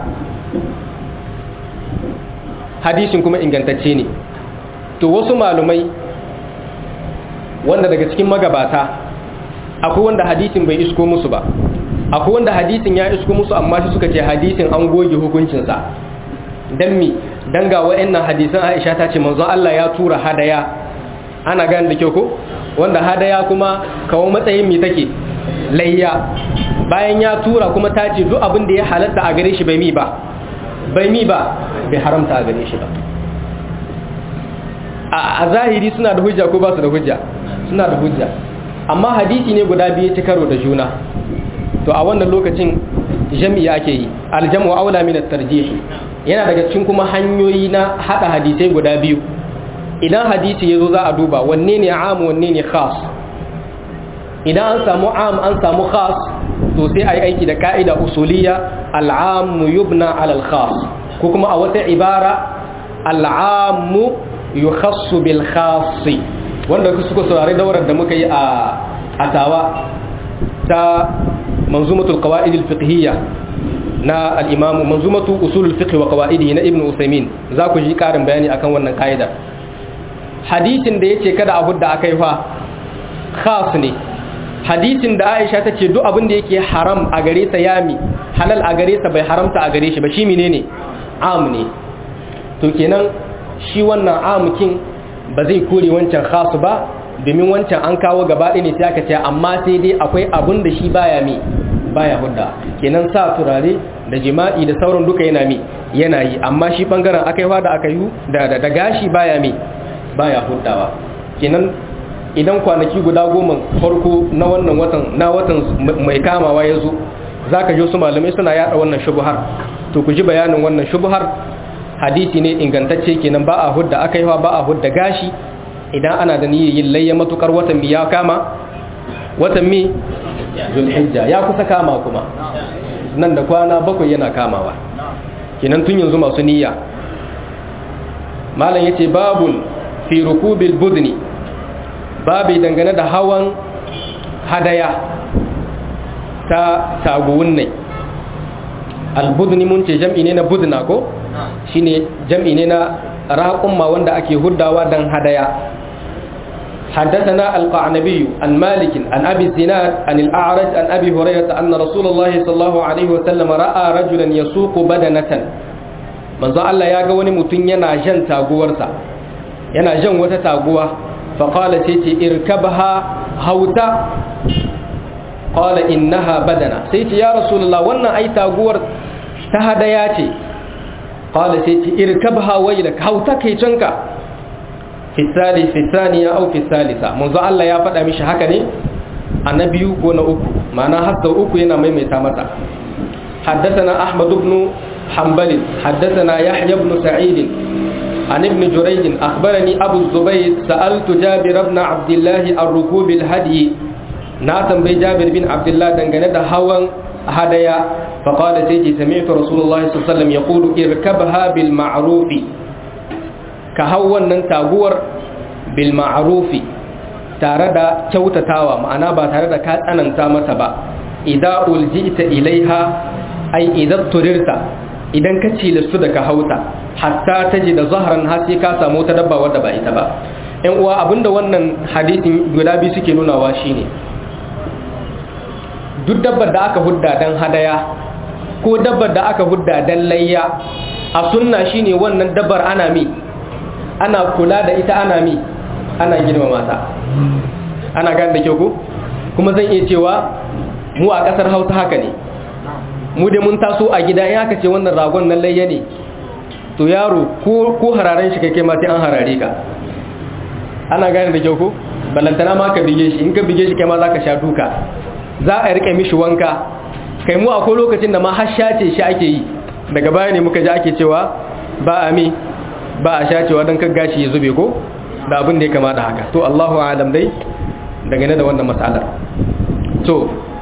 hadisin kuma ingantacce ne to wasu malumai wanda daga cikin magabata akwai wanda hadisin bai isko musu ba akwai wanda hadisin ya isko musu amma shi suka ce hadisin an goge hukuncinsa don mi don ga wa'annan hadisan aisha ta ce manzon Allah ya tura hadaya ana gani da kyau ko wanda hadaya kuma kawo matsayin mi take layya bayan ya tura kuma ta ce duk abin da ya halatta a gare shi bai mi ba bai mi ba bai haramta a gare shi ba a zahiri suna da hujja ko ba su da hujja suna da hujja amma hadisi ne guda biyu ci karo da juna to a wannan lokacin jami'i ake yi aljamu aula min at-tarjih yana daga cikin kuma hanyoyi na hada hadisai guda biyu idan hadisi yazo za a duba wanne ne am wanne ne khas idan an samu am an samu khas to sai ayi aiki da ka'ida usuliyya al-am yubna ala al-khas ko kuma a wata ibara al-am yukhassu bil khas wanda suka saurari daurar da muka yi a atawa ta manzumatul qawaid al-fiqhiyya na al-imam manzumatu usul al-fiqh wa qawaidi na ibnu usaymin za ku ji karin bayani akan wannan kaida hadisin da yace kada a hudda akai fa khas ne hadisin da Aisha tace duk abin da yake haram a gare sa yami halal a gare sa bai haramta a gare shi ba shi menene am ne to kenan shi wannan amkin ba zai kore wancan khas ba domin wancan an kawo gaba ɗaya ne sai aka ce amma sai dai akwai abin da shi baya mi baya hudda kenan sa turare da jima'i da sauran duka yana mi yana yi amma shi bangaren aka yi da aka yi da da gashi baya mi baya huddawa kenan idan kwanaki guda goma farko na wannan watan na watan mai kamawa ya zo zaka ji su malamai suna yada wannan shubuhar to ku ji bayanin wannan shubuhar hadisi ne ingantacce kenan ba a hudda aka yi ba a hudda gashi idan ana da niyyar yin layya matukar watan mi ya kama watan mi zulhijja ya kusa kama kuma nan da kwana bakwai yana kamawa kenan tun yanzu masu niyya malam yace babun fi rukubil budni babu dangane da hawan hadaya ta taguwun ne albudni mun ce jam'i ne na budna ko shine jam'i ne na raƙumma wanda ake huddawa dan hadaya حدثنا القعنبي عن مالك عن أبي الزناد عن الأعرج عن أبي هريرة أن رسول الله صلى الله عليه وسلم رأى رجلا يسوق بدنة من ذا الله يقول متن ينا جن تاغورسا ينا جن وتا تاغوا فقال سيتي اركبها هوتا قال إنها بدنة سيتي يا رسول الله وانا أي تاغور تهدياتي قال سيتي اركبها ويلك هوتا كي جنك fisali fisaniya au fisalisa manzo Allah ya faɗa mishi haka ne a na biyu ko na uku ma'ana har sau uku yana maimaita masa حدثنا أحمد بن حنبل حدثنا يحيى بن سعيد عن ابن جريج أخبرني أبو الزبير سألت جابر بن عبد الله عن ركوب الهدي ناتم بي جابر بن عبد الله دنگنه ده هوان هدايا فقال سيدي سمعت رسول الله صلى الله عليه وسلم يقول اركبها بالمعروف ka hau wannan taguwar bil ma'rufi tare da kyautatawa ma'ana ba tare da ka tsananta mata ba idan uljita ilaiha ai idan turirta idan ka cilastu da ka hauta hatta ta ji da zahran har sai ka samu ta dabba wadda ba ita ba yan uwa abinda wannan hadisin guda biyu suke nunawa shine duk dabbar da aka hudda dan hadaya ko dabbar da aka hudda dan layya a sunna shine wannan dabbar ana mi ana kula da ita ana mi ana girmama ta ana gane da kyau ko kuma zan iya cewa mu a kasar hausa haka ne mu da mun taso a gida in aka ce wannan ragon nan layya ne to yaro ko hararen shi kai ma sai an harare ka ana gane da kyau ko balantana ma ka bige shi in ka bige shi kai ma za ka sha duka za a rike mishi wanka kai mu akwai lokacin da ma har shace shi ake yi daga baya ne muka ji ake cewa ba a mi ba a shacewa don kan gashi ya zube ko da abin da ya kama da haka to Allahu alam dai dangane da wannan matsalar to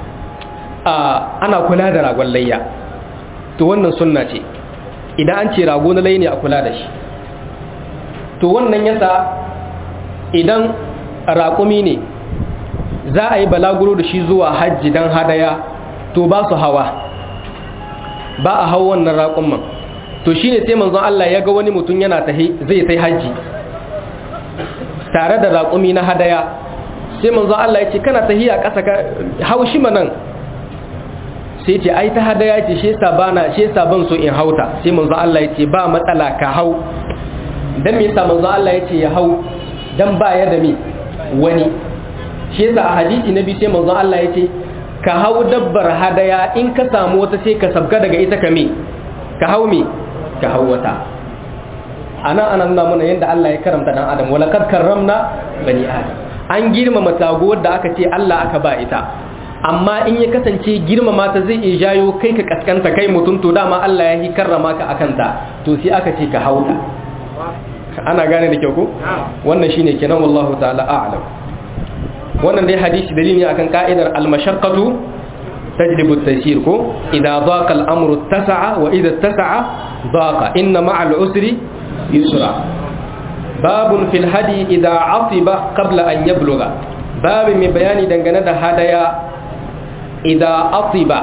ana kula da ragon layya to wannan sunna ce idan an ce rago na layya ne a kula da shi to wannan yasa idan raƙumi ne za a yi balaguro da shi zuwa hajji don hadaya to ba su hawa ba a hau wannan raƙumman to shi ne sai manzon Allah ya ga wani mutum yana zai sai hajji tare da raƙumi na hadaya sai manzon Allah ya ce kana tahiya ƙasa ka hau shi manan sai ce ai ta hadaya ce shi yasa bana shi yasa ban so in hauta sai manzon Allah ya ce ba matsala ka hau dan me yasa manzon Allah ya ce ya hau dan ba ya da me wani shi yasa a hadisi na biyu sai manzon Allah ya ce ka hau dabbar hadaya in ka samu wata sai ka sabga daga ita ka me ka hau me ka hau wata ana ana nuna mana yadda Allah ya karamta dan adam wala kad karramna bani adam an girmama taguwar da aka ce Allah aka ba ita amma in ya kasance girmama ta zai iya jayo kai ka kaskanta kai mutum to dama Allah ya yi karrama ka akan ta to sai aka ce ka hauta ana gane da kyau ko wannan shine kenan wallahu ta'ala a'lam wannan dai hadisi dalili akan ka'idar al-mashaqqatu tajlibu at-taysir ko idza daqa al-amru tasa'a wa idza tasa'a daqa inna ma'a al-usri yusra babun fil hadi idza atiba qabla an yablugha babu mai bayani dangane da hadaya idza atiba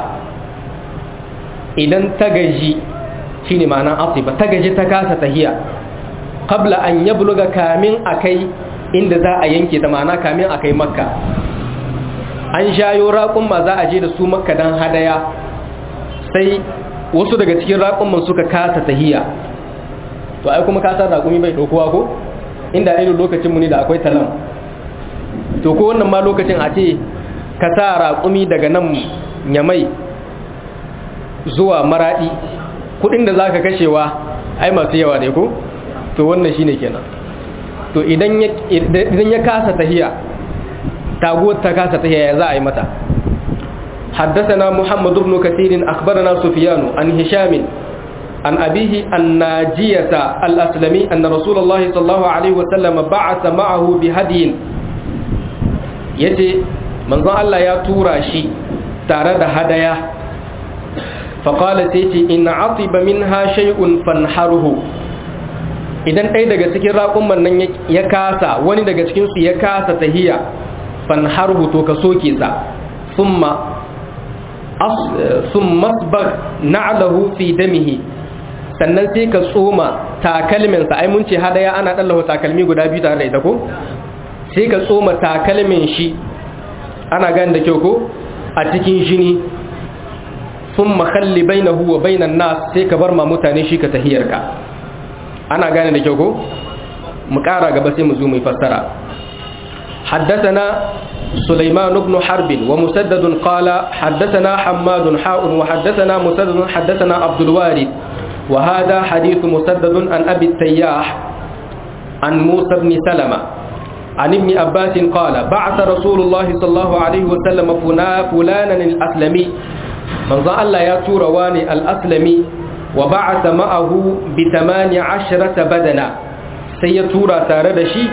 idan tagaji shine ma'ana atiba tagaji ta kasa tahiya qabla an yabluga kamin akai inda za a yanke ta ma'ana kamin akai makka an shayo raƙun ma za a je da su makka dan hadaya sai wasu daga cikin raƙun suka kasa tahiya to ai kuma kasar raƙumi bai ɗaukowa ko inda irin lokacin mu ne da akwai talam to ko wannan ma lokacin a ce ka sa raƙumi daga nan nyamai zuwa maraɗi kuɗin da za ka kashewa ai masu yawa ne ko to wannan shi ne kenan to idan ya kasa tahiya taguwar ta kasa tahiya ya za a yi mata حدثنا محمد بن كثير أخبرنا سفيان عن هشام عن أبيه الناجية الأسلمي أن رسول الله صلى الله عليه وسلم بعث معه بهدي يجي من ظن الله يا تورا شي تارد هدايا فقال سيتي إن عطب منها شيء فانحره idan ɗaya daga cikin raƙumman nan ya kasa wani daga cikinsu ya kasa tahiya fanharhu to ka soke sa summa sun masbar na'lahu fi damihi sannan sai ka tsoma takalminsa ai mun ce hadaya ana ɗallahu takalmi guda biyu tare da ita ko sai ka tsoma takalmin shi ana gani da kyau ko a cikin jini sun makalli bai na huwa bai nas sai ka bar ma mutane shi ka tahiyarka ana gane da kyau ko mu ƙara gaba sai mu zo mai fassara حدثنا سليمان بن حرب ومسدد قال حدثنا حماد حاء وحدثنا مسدد حدثنا عبد الوارث وهذا حديث مسدد عن أبي التياح عن موسى بن سلمة عن ابن عباس قال بعث رسول الله صلى الله عليه وسلم فلانا الأسلمي من ظن الله ياتور واني الأسلمي وبعث معه بثمان عشرة بدنا سيتورا تاردشي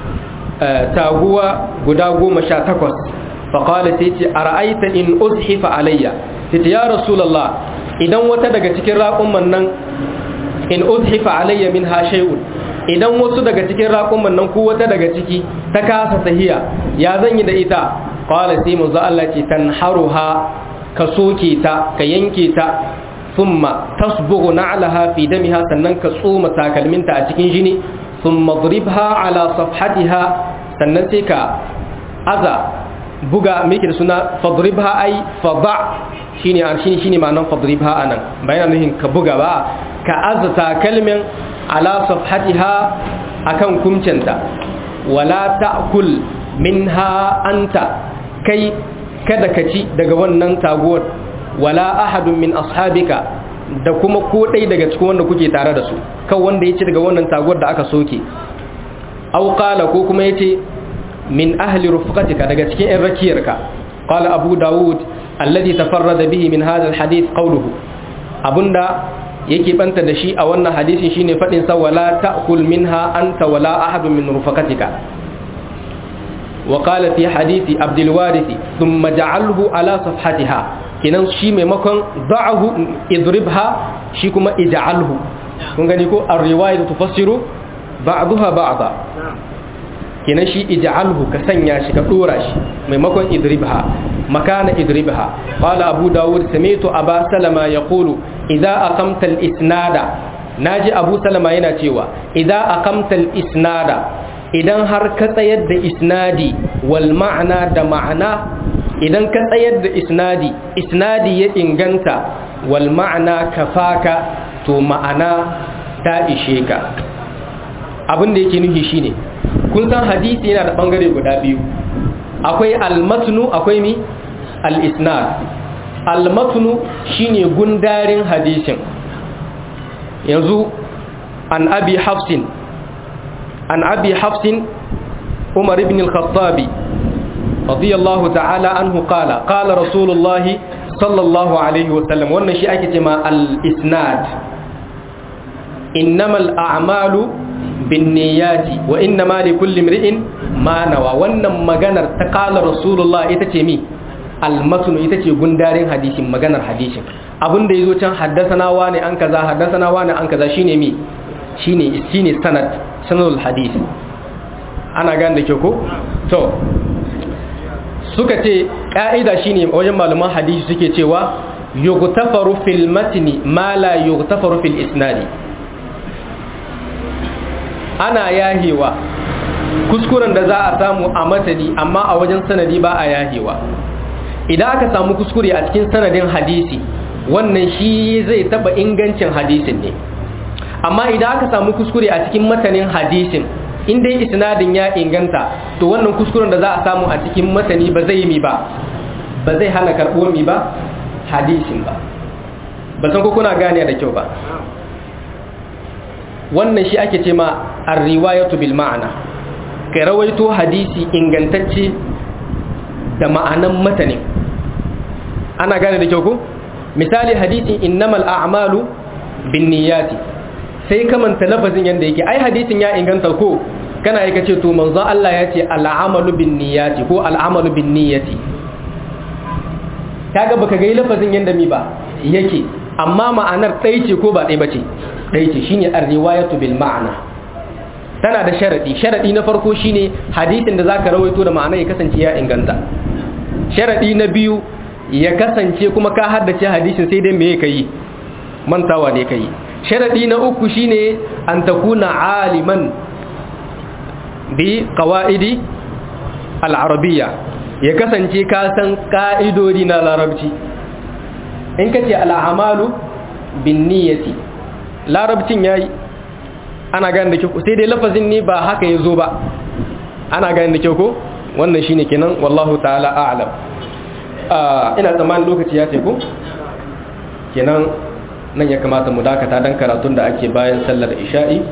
تاغوا قداغو مشاتكوس فقال سيتي أرأيت إن أزحف علي سيتي يا رسول الله idan wata daga cikin raƙumman nan in uzhifa alayya minha shay'un idan wasu daga cikin raƙumman nan ko wata daga ciki ta kasa tahiya ya zan yi da ita qala sai manzo Allah ce tanharuha ka soke ta ka yanke ta thumma tasbughu na'laha fi damiha sannan ka tsoma takalminta a cikin jini thumma dribha ala safhatiha sannan sai ka aza buga miki da suna fadribha ai fada shine an shine shine ma'anar fadribha anan bayan nuhin ka buga ba ka azata kalmin ala safhatiha akan kumcinta wala ta'kul minha anta kai kada ka ci daga wannan taguwar wala ahadun min ashabika da kuma ko dai daga cikin wanda kuke tare da su kan wanda ya ci daga wannan taguwar da aka soke aw qala ko kuma yace min ahli rufqatika daga cikin ɗan rakiyarka qala abu daud alladhi tafarrada bihi min hadha alhadith qawluhu abunda yake banta da shi a wannan hadisin shine fadin sa wala ta'kul minha anta wala ahadun min rufqatika wa qala fi hadisi abdul warith thumma ja'alhu ala safhatiha kinan shi maimakon da'ahu idribha shi kuma ij'alhu kun gani ko ar-riwayatu tufassiru ba'daha ba'da kenan shi ij'alhu ka sanya shi ka dora shi maimakon idribha makana idribha qala abu dawud sami'tu aba salama yaqulu idza aqamta al-isnada naji abu salama yana cewa idza aqamta al-isnada idan har ka tsayar da isnadi wal ma'ana da ma'ana idan ka tsayar da isnadi isnadi ya inganta wal ma'ana kafaka to ma'ana ta ishe ka abin da yake nufi shine kun san hadisi yana da bangare guda biyu akwai almatnu akwai mi al-isnad almatnu shine gundarin hadisin yanzu an abi hafsin an abi hafsin umar ibn al-khattabi radiyallahu ta'ala anhu qala qala rasulullah sallallahu alaihi wa sallam wannan shi ake cewa al-isnad innamal a'malu binniyati wa innama likulli imri'in ma nawa wannan maganar ta qala rasulullah ita ce mi al-matnu ita ce gundarin hadisin maganar hadisin abin da yazo can haddasana wani an kaza haddasana wani an kaza shine mi shine shine sanad sanadul hadith ana gane da ke ko to suka ce ka'ida shine wajen malaman hadisi suke cewa yughtafaru fil matni ma la yughtafaru fil isnadi ana yahewa kuskuren da za a samu a matani amma a wajen sanadi ba a yahewa idan aka samu kuskure a cikin sanadin hadisi wannan shi zai taba ingancin hadisin ne amma idan aka samu kuskure a cikin matanin hadisin in dai isnadin ya inganta to wannan kuskuren da za a samu a cikin matani ba zai mi ba ba zai hana karɓo mi ba hadisin ba ba san ko kuna gane da kyau ba wannan shi ake ce ma ar-riwayatu bil ma'ana kai rawaito hadisi ingantacce da ma'anan matanin ana gane da kyau ko misali hadisin innamal a'malu binniyati sai kamanta lafazin yanda yake ai hadisin ya inganta ko kana aika ce to manzon Allah ya ce al'amalu binniyati ko al'amalu binniyati kaga baka ga lafazin yanda mi ba yake amma ma'anar ɗaya ce ko ba ɗaya bace ɗaya ce shine ar-riwayatu bil ma'ana tana da sharadi sharadi na farko shine hadisin da zaka rawaito da ma'ana ya kasance ya inganta sharadi na biyu ya kasance kuma ka haddace hadisin sai dai me kai mantawa ne kai sharadi na uku shine an takuna aliman bi qawaidi al-arabiyya ya kasance ka san ka'idodi na larabci in kace al-amalu bin niyyati larabcin yayi ana gane da kyau sai dai lafazin ne ba haka yazo ba ana gane da kyau ko wannan shine kenan wallahu ta'ala a'lam ina tsammanin lokaci ya teku kenan nan ya kamata mu dakata don karatun da ake bayan sallar isha'i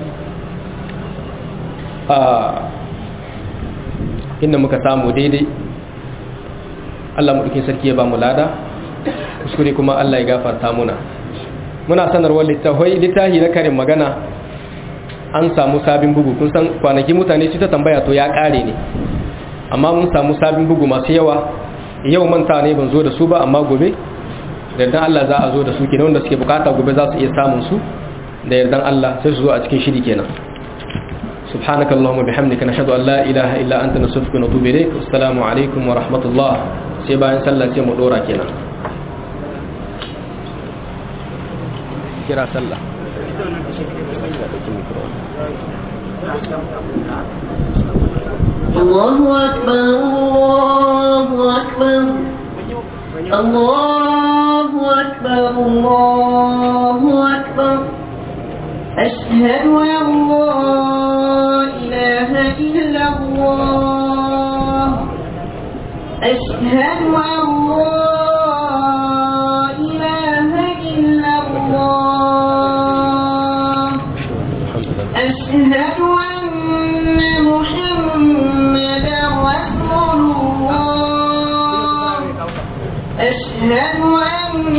inda muka samu daidai Allah maɗaukin sarki ya ba mu lada kuskure kuma Allah ya gafarta muna muna sanarwar littafai littafi na karin magana an samu sabin bugu kun san kwanaki mutane su ta tambaya to ya ƙare ne amma mun samu sabin bugu masu yawa yau manta ne ban zo da su ba amma gobe da yardan Allah za a zo da su kenan wanda suke bukata gobe za su iya samun su da yardan Allah sai su zo a cikin shiri kenan سبحانك اللهم وبحمدك نشهد ان لا اله الا انت نستغفرك ونتوب اليك والسلام عليكم ورحمه الله sai bayan sallah sai mu dora kenan kira sallah الله أكبر الله أكبر الله أكبر الله أكبر أشهد أن لا إله إلا الله أشهد أن لا إله إلا الله أشهد أن محمدا رسول الله أشهد أن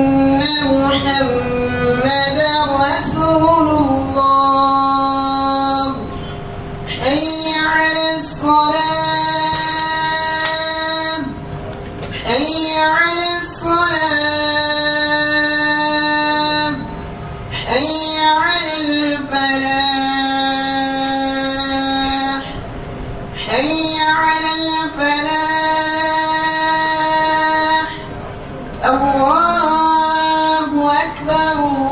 محمدا رسول الله حي على الصلاة حي على الصلاة حي على الفلاح حي على الفلاح الله أكبر